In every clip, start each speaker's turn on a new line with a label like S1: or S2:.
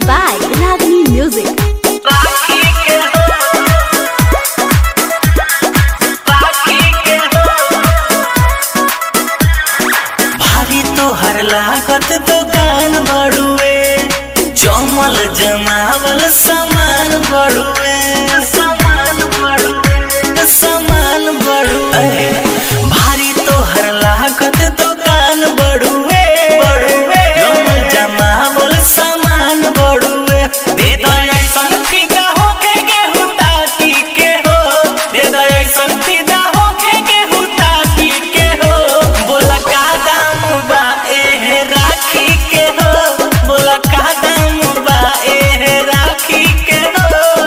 S1: by Ragini Music.
S2: भारी तोहर लागत दुकान बड़ुए जमल जमावल सामान बड़ुए सामान बड़ुए सामान बड़ुए भारी तोहर लागत दुकान बड़ुए बड़ुए जमल जमावल सामान बड़ुए दे दो ऐसन फिदा होके गेहूं ताकी के हो दे दो ऐसन फिदा होके गेहूं ताकी के हो बोला का दाम बा ए राखी के हो बोला का दाम बा ए राखी के हो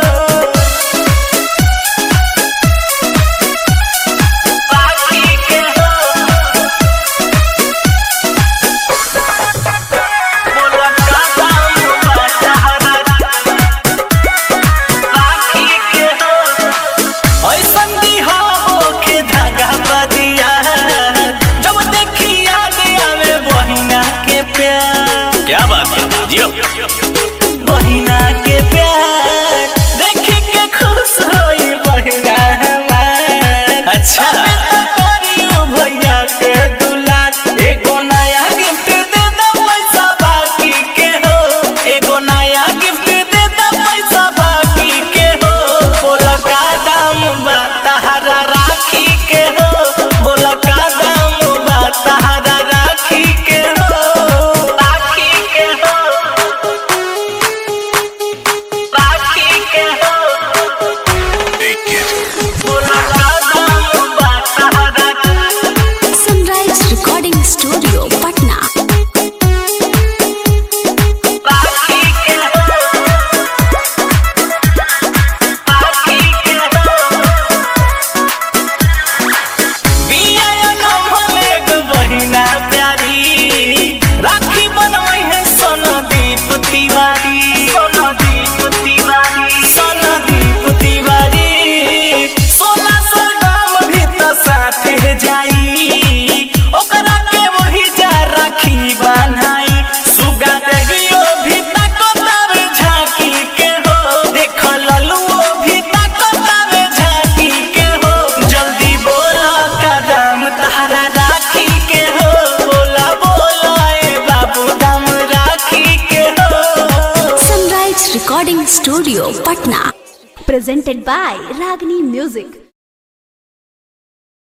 S2: राखी के हो बोला का दाम बा तहरा राखी के हो ऐसन दिहा के धागा बदिया जब देखी याद आवे बहिना के प्यार क्या बात है जियो बहिना के प्यार देखी के खुश होई बहिना हमार अच्छा करियो भैया के दुलार एगो नया गिफ्ट दे दो पैसा बाकी के हो एगो नया गिफ्ट दे दो पैसा बाकी के हो बोला का दाम बा तहरा राखी के हो बोला का दाम बा तहरा राखी के हो राखी के हो राखी के हो बोला का दाम बा तहरा
S1: Sunrise Recording Studio, Patna.
S2: राखी के हो राखी के हो बिया नमले गो बहिना प्यारी राखी बनवै है सोनदीप तिवारी सोनदीप तिवारी सोनदीप तिवारी सोना सौ दाम भी तो साथे जाई ओकरा के वही जा राखी बनाई सुगा देगियो भी ताको तावे झांकी के हो देख ललुओ भी ताको तावे झांकी के हो जल्दी बोला कदम तहरा राखी के हो बोला बोला ए बाबू दाम राखी के हो
S1: Sunrise Recording Studio, Patna. Presented by Ragini Music.